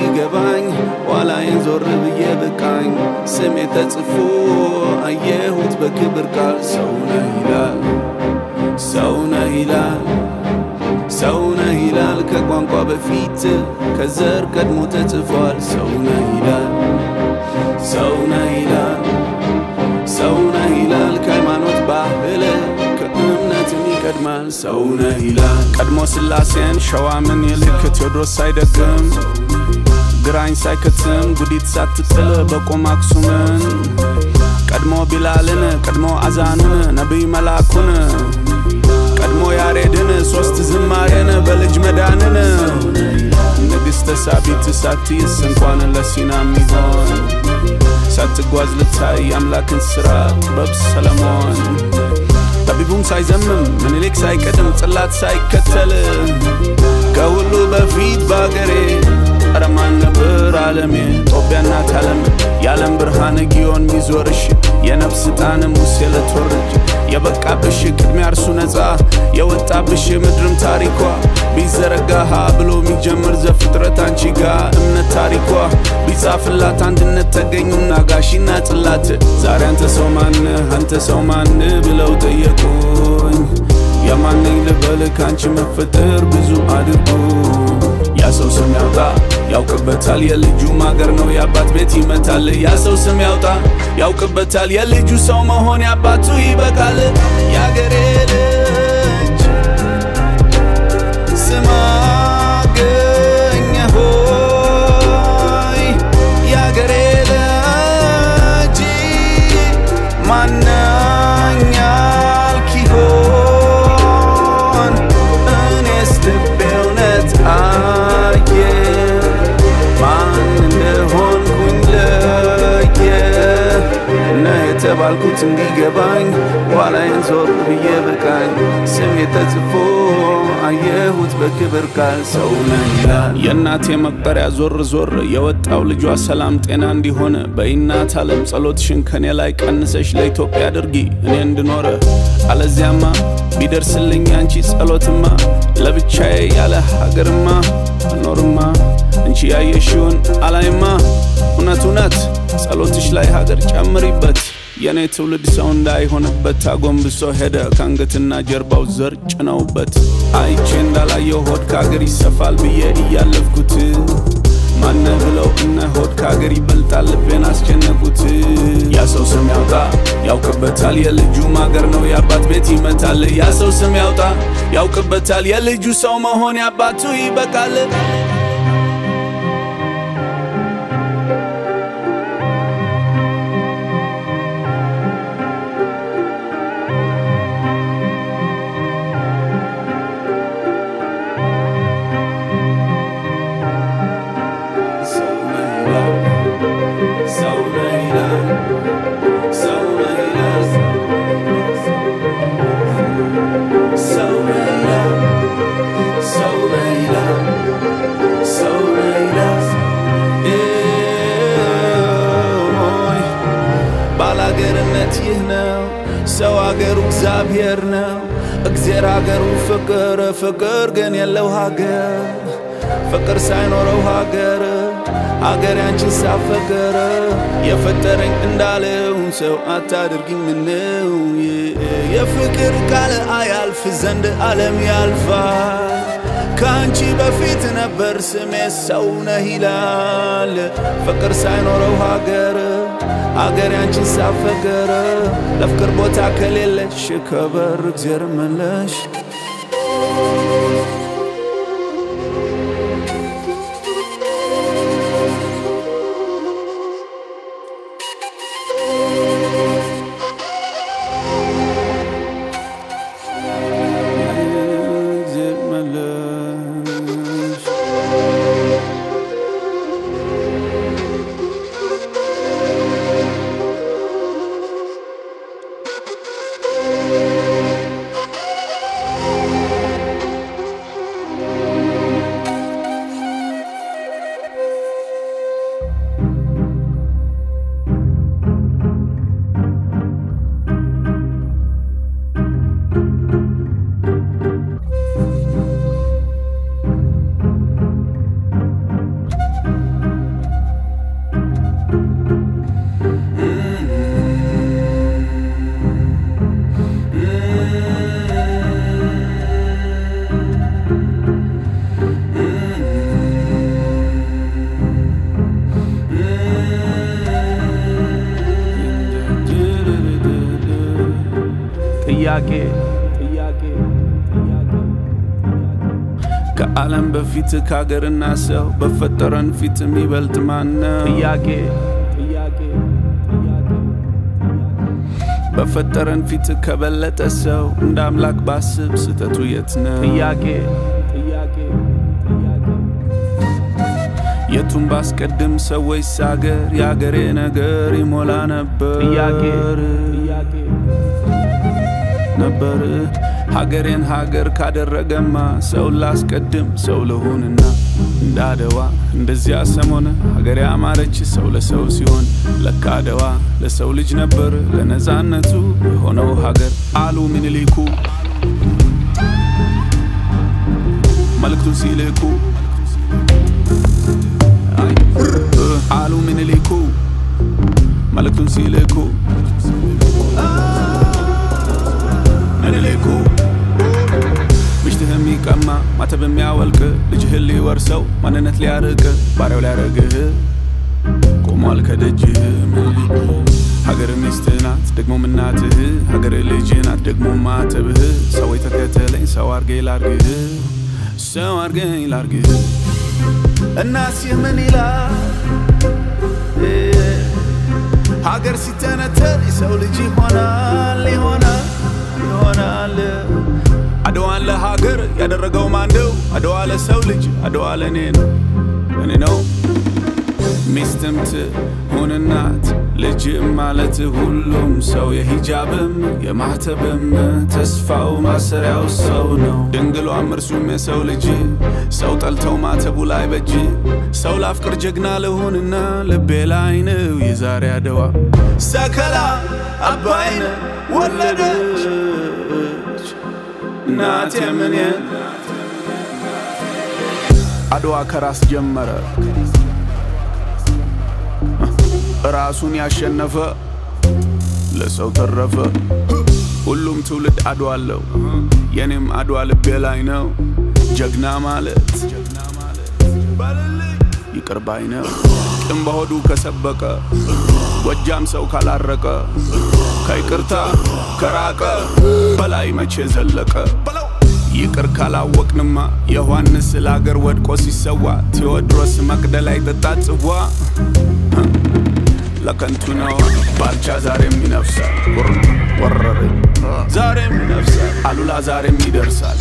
እንዲገባኝ ኋላዬን ዞር ብዬ በቃኝ ስሜ ተጽፎ አየሁት በክብር ቃል ሰው ነህ ይላል ሰው ነህ ይላል ሰው ነህ ይላል ከቋንቋ በፊት ከዘር ቀድሞ ተጽፏል ሰው ነህ ይላል ሰው ነህ ይላል ሰው ነህ ይላል ከሃይማኖት ባህል ከእምነትም ይቀድማል ሰው ነህ ይላል ቀድሞ ስላሴን ሸዋምን ይልክ ቴዎድሮስ ሳይደግም ግራኝ ሳይከትም ጉዲት ሳትጥል በቆም አክሱምን ቀድሞ ቢላልን ቀድሞ አዛንን ነቢይ መላኩን ቀድሞ ያሬድን ሶስት ዝማሬን በልጅ መዳንን ንግሥተ ሳቢት ሳትይስ እንኳን ለሲና ሚሆን ሳትጓዝ ልታይ አምላክን ሥራ ጥበብ ሰለሞን ጠቢቡም ሳይዘምም ምኒልክ ሳይቀድም ጽላት ሳይከተል ከሁሉ በፊት በአገሬ ቀረማን ነበር ዓለሜ ጦቢያ እናት ዓለም የዓለም ብርሃን ጊዮን ሚዞርሽ የነፍስ ጣን ሙሴ ለትወርጅ የበቃብሽ ቅድሚያ እርሱ ነፃ የወጣብሽ ምድርም ታሪኳ ቢዘረጋሃ ብሎ የሚጀምር ዘፍጥረት አንቺ ጋ እምነት ታሪኳ ቢጻፍላት አንድነት ተገኙና ጋሺና ጽላት ዛሬ አንተ ሰው ማን አንተ ሰው ማን ብለው ጠየቁኝ የማነኝ ልበል ከአንቺ መፈጠር ብዙ አድርጉ ያ ሰው ስም ያውጣ ያውቅበታል የልጁ ማገር ነው የአባት ቤት ይመታል ያ ሰው ስም ያውጣ ያውቅበታል የልጁ ሰው መሆን ያባቱ ይበቃል የአገሬ ልጅ ስም አገኘ ሆይ የአገሬ ልጅ ማነኝ ያልክ ይሆን እኔስ ልቤ እውነት አየ ማን እንደሆንኩኝ ለየ ነህ የተባልኩት እንዲገባኝ ኋላዬን ዞር ብዬ በቃኝ ስሜ ተጽፎ አየሁት በክብር ቃል ሰው ነህ ይላል የእናቴ መቁጠሪያ ዞር ዞር የወጣው ልጇ ሰላም ጤና እንዲሆን በይናት ዓለም ጸሎትሽን ከኔ ላይ ቀንሰሽ ለኢትዮጵያ አድርጊ እኔ እንድኖረ አለዚያማ ቢደርስልኝ አንቺ ጸሎትማ ለብቻዬ ያለ ሀገርማ እኖርማ እንቺ ያየሽውን አላይማ እውነት እውነት ጸሎትሽ ላይ ሀገር ጨምሪበት የእኔ ትውልድ ሰው እንዳይሆንበት አጎንብሶ ሄደ ከአንገትና ጀርባው ዘር ጭነውበት አይቼ እንዳላየው ሆድ ከአገር ይሰፋል ብዬ እያለፍኩት ማነ ብለው እነ ሆድ ከአገር ይበልጣል ልቤን አስጨነቁት ያ ሰው ስም ያውጣ ያውቅበታል የልጁ ማገር ነው የአባት ቤት ይመታል ያ ሰው ስም ያውጣ ያውቅበታል የልጁ ሰው መሆን ያባቱ ይበቃል ሰው ነህ ይላል ሰው ነህ ይላል ሰው ነህ ይላል ሰው ነህ ይላል ሰው ነህ ይላል ሰው ነህ ይላል ኤይ ባላገርነት ይህ ነው ሰው አገሩ እግዚአብሔር ነው እግዜር አገሩ ፍቅር ፍቅር ግን የለው ሀገር ፍቅር ሳይኖረው ሀገር ሀገር ያንቺን ሳፈቀረ የፈጠረኝ እንዳለው ሰው አታድርጊኝ ምነው የፍቅር ቃል አያልፍ ዘንድ ዓለም ያልፋል ከአንቺ በፊት ነበር ስሜ ሰው ነህ ይላል ፍቅር ሳይኖረው ሀገር አገር ያንቺን ሳፈቀረ ለፍቅር ቦታ ከሌለሽ ከበር እግዜር መለሽ እግዜር መለሽ ጥያቄ ከዓለም በፊት ከሀገርና ሰው በፈጠረን ፊት የሚበልጥ ማነው? ጥያቄ ጥያቄ በፈጠረን ፊት ከበለጠ ሰው እንደ አምላክ ባስብ ስህተቱ የት ነው? ጥያቄ ጥያቄ የቱን ባስቀድም ሰው ወይስ አገር? የአገሬ ነገር ይሞላ ነበር ጥያቄ ጥያቄ ነበር ሀገሬን ሀገር ካደረገማ ሰው ላስቀድም ሰው ልሁንና እንደ አድዋ እንደዚያ ሰሞን ሀገሬ አማረች ሰው ለሰው ሲሆን ለካ አድዋ ለሰው ልጅ ነበር ለነፃነቱ የሆነው ሀገር አሉ ምኒልኩ መልእክቱን ሲልኩ አሉ ምኒልኩ መልእክቱን ሲልኩ ምኒልኩ ምሽትህ የሚቀማ ማተብ የሚያወልቅ ልጅህን ሊወርሰው ማንነት ሊያርቅ ባሪያው ሊያረግህ ቆሟል ከደጅህ ምኒልኩ ሀገር ሚስትህ ናት ደግሞም እናትህ ሀገር ልጅ ናት ደግሞ ማተብህ ሰው የተከተለኝ ሰው አርገኝ ላርግህ ሰው አርገኝ ላርግህ እናስህ ምን ይላል ሀገር ሲተነተን የሰው ልጅ ይሆናል ይሆናል ይሆናል አድዋን ለሀገር ያደረገው ማንደው አድዋ ለሰው ልጅ አድዋ ለእኔ ነው እኔ ነው ሚስትም ትሁን እናት ልጅም ማለት ሁሉም ሰው የሂጃብም የማህተብም ተስፋው ማሰሪያው ሰው ነው ድንግሏም እርሱም የሰው ልጅ ሰው ጠልተው ማተቡ ላይ በጅ ሰው ላፍቅር ጀግና ልሁንና ልቤ ላይ ነው የዛሬ አድዋ ሰከላ አባይነ ወለደች እናቴ ምን አድዋ ከራስ ጀመረ ራሱን ያሸነፈ ለሰው ተረፈ። ሁሉም ትውልድ አድዋ አለው፣ የኔም አድዋ ልቤ ላይ ነው። ጀግና ማለት ይቅር ባይ ነው። ቂም በሆዱ ከሰበቀ ጎጃም ሰው ካላረቀ ከይቅርታ ከራቀ በላይ መቼ ዘለቀ። ይቅር ካላወቅንማ ዮሐንስ ለአገር ወድቆ ሲሰዋ ቴዎድሮስ መቅደላ ይጠጣ ጽዋ ለከንቱ ነው ባልቻ ዛሬም ይነፍሳል ወረረኝ ዛሬም ይነፍሳል አሉላ ዛሬም ይደርሳል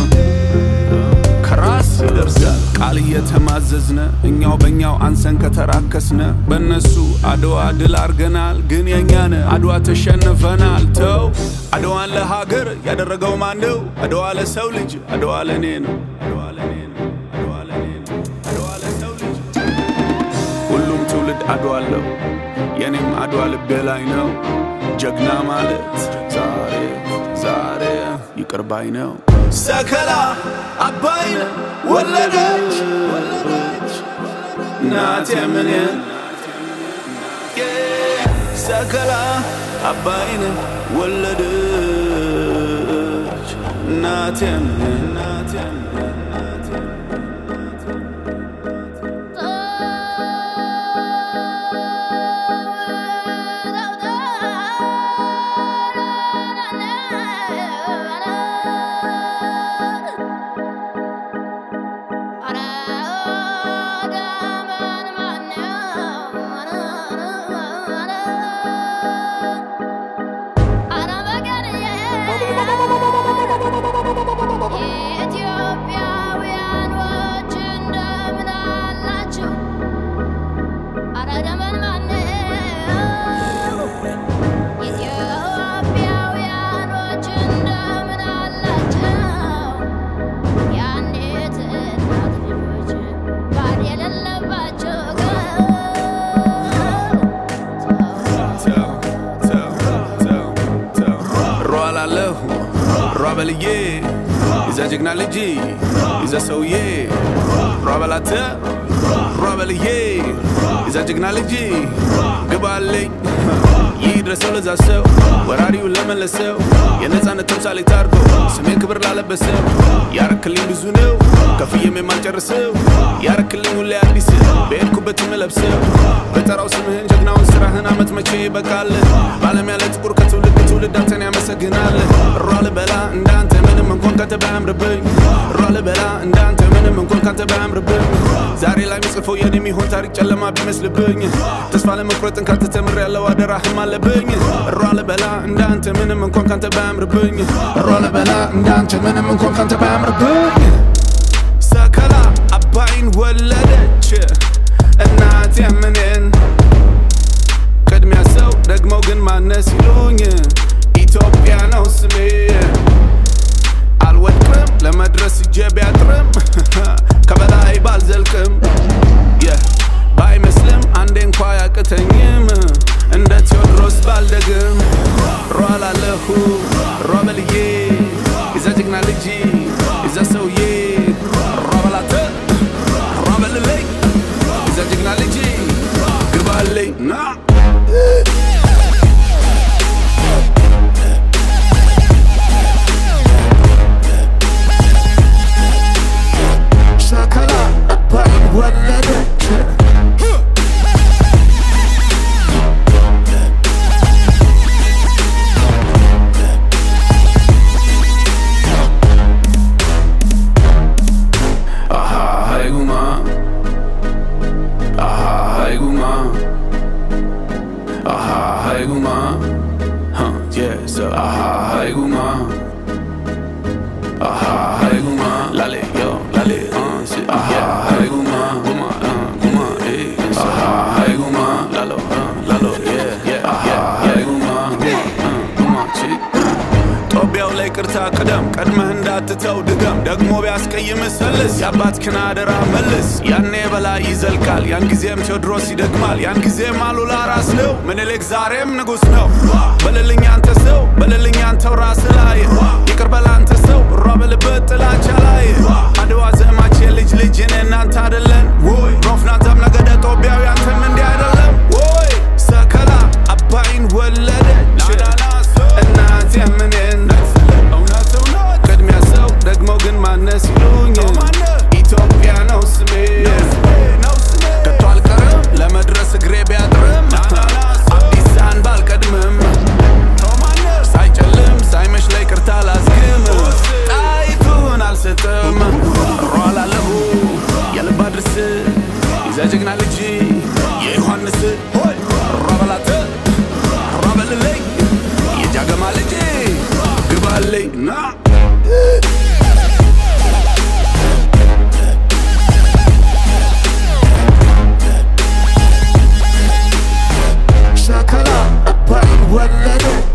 ከራስ ይደርሳል ቃል እየተማዘዝነ እኛው በእኛው አንሰን ከተራከስነ በእነሱ አድዋ ድል አርገናል ግን የእኛነ አድዋ ተሸንፈናል ተው አድዋን ለሀገር ያደረገው ማንደው አድዋ ለሰው ልጅ አድዋ ለእኔ ነው አድዋ ለእኔ ነው አድዋ ለእኔ ነው አድዋ ለሰው ልጅ ሁሉም ትውልድ አድዋ አለው የኔም አድዋ ልቤ ላይ ነው። ጀግና ማለት ዛሬ ዛሬ ይቅር ባይ ነው። ሰከላ አባይነ ወለደች እናቴ ምን ሰከላ አባይነ ወለደች እናቴ ምን እናቴ በልዬ ይዘ ጀግና ልጅ ይዘ ሰውዬ ሯ በላተ ሯ በልዬ ይዘ ጀግና ልጅ ግባልኝ ይህ ድረሰው ለዛ ሰው ወራሪውን ለመለሰው የነፃነት ተምሳሌት አድርጎ ስሜን ክብር ላለበሰው ያረክልኝ ብዙ ነው ከፍዬም የማልጨርሰው ያረክልኝ ሁሌ አዲስ በሄድኩበት የምለብሰው በጠራው ስምህን ጀግናውን ስራህን አመት መቼ ይበቃል በዓለም ያለ ጥቁር ከትውልድ ትውልድ አንተን ያመሰግናል እሯ ልበላ እንዳንተ ምንም እንኳን ካንተ ባያምርብኝ እሯ ልበላ እንዳንተ ምንም እንኳን ካንተ ባያምርብኝ ዛሬ ላይ ምጽፈው የኔ የሚሆን ታሪክ ጨለማ ቢመስልብኝ ተስፋ ለመቁረጥን ካንተ ተምር ያለው አደራህም አለብኝ እሯ ልበላ እንዳንተ ምንም እንኳን ካንተ ባያምርብኝ እሯ ልበላ እንዳንተ ምንም እንኳን ካንተ ባያምርብኝ ሰከላ አባይን ወለደች እናት የምንን ቅድሚያ ሰው ደግሞ ግን ማነስ ይሉኝ ኢትዮጵያ ነው ስሜ አልወድቅም ለመድረስ እጄ ቢያጥርም ከበላይ ባልዘልቅም Yeah. ባይመስልም አንዴ እንኳ ያቅተኝም እንደ ቴዎድሮስ ባልደግም ሯላለሁ ሯበልዬ የዛ ጀግና ልጅ የዛ ሰውዬ ሯበላተ ሯበልለይ የዛ ጀግና ልጅ ግባልኝ ና ሰከላ አባይን ወለደች Aha, hai guma. Aha, hai guma. Aha, hai guma. Huh, yeah, so aha, hai guma. Aha, hai guma. Lale, yo, lale, uh, shit. Aha, hai guma. Guma, uh, guma, eh. So, aha, hai guma. Lalo, uh, lalo, yeah, yeah. Aha, hai guma. Guma, uh, guma, chick. ጦቢያው ላይ ቅርታ ቅደም ቀድመህ እንዳትተው ድገም ደግሞ ቢያስቀይም ሰልስ የአባትህን አደራ መልስ ያኔ በላይ ይዘልቃል ያን ጊዜም ቴዎድሮስ ይደግማል ያን ጊዜም አሉላ ራስ ነው ምኒልክ ዛሬም ንጉሥ ነው በልልኝ አንተ ሰው በልልኝ አንተው ራስ ላይ ይቅር በል አንተ ሰው እሯ በልበት ጥላቻ ላይ አድዋ ዘማች የልጅ ልጅ እኔ እናንተ አደለን ወይ ሮፍናታም ነገደ ጦቢያዊ አንተም እንዲህ አይደለም ወይ ሰከላ አባይን ወለደች እናት የምንን ቅድሚያ ሰው ደግሞ ግን ማነስ ይሉኝ ኢትዮጵያ ነው ስሜ ከቶ አልቀርም ለመድረስ እግሬ ቢያጥርም አዲሳን ባልቀድምም ሳይጨልም ሳይመሽ ላይ ቅርታ ላዝግም ጣይቱን አልሰጥም ሯላለሁ የልብ አድርስ ይዛ ጀግና ልጅ የዮሐንስ ሯበላት ሯበልልኝ የጃገማ ልጅ ግባልኝ ና ሰከላ አባይን ወለደች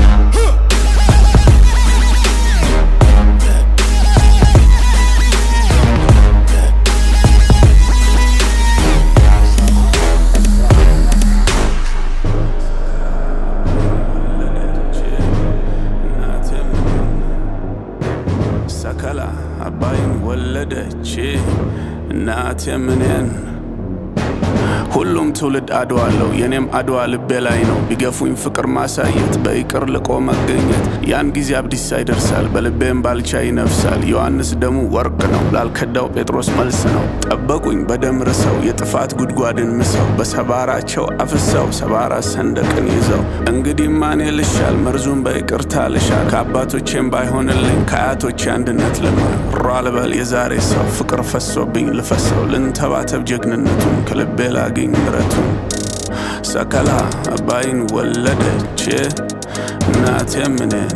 ሰከላ አባይን ወለደች እናት የምንን ሁሉም ትውልድ አድዋ አለው የኔም አድዋ ልቤ ላይ ነው ቢገፉኝ ፍቅር ማሳየት በይቅር ልቆ መገኘት ያን ጊዜ አብዲሳ ይደርሳል በልቤም ባልቻ ይነፍሳል ዮሐንስ ደሙ ወርቅ ነው ላልከዳው ጴጥሮስ መልስ ነው ጠበቁኝ በደም ርሰው የጥፋት ጉድጓድን ምሰው በሰባራቸው አፍሰው ሰባራ ሰንደቅን ይዘው እንግዲህ ማን ልሻል መርዙን በይቅርታ ልሻል ከአባቶቼም ባይሆንልኝ ከአያቶቼ አንድነት ልማል ሯ ልበል የዛሬ ሰው ፍቅር ፈሶብኝ ልፈሰው ልንተባተብ ጀግንነቱን ከልቤ ላግኝ ምረቱን ሰከላ አባይን ወለደች እናቴ ምንን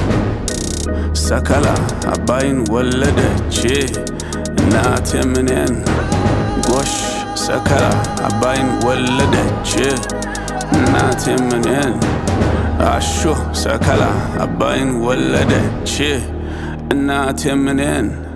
ሰከላ አባይን ወለደች እናቴ ምንን ጎሽ ሰከላ አባይን ወለደች እናቴ ምንን አሾ ሰከላ አባይን ወለደች እናቴ ምንን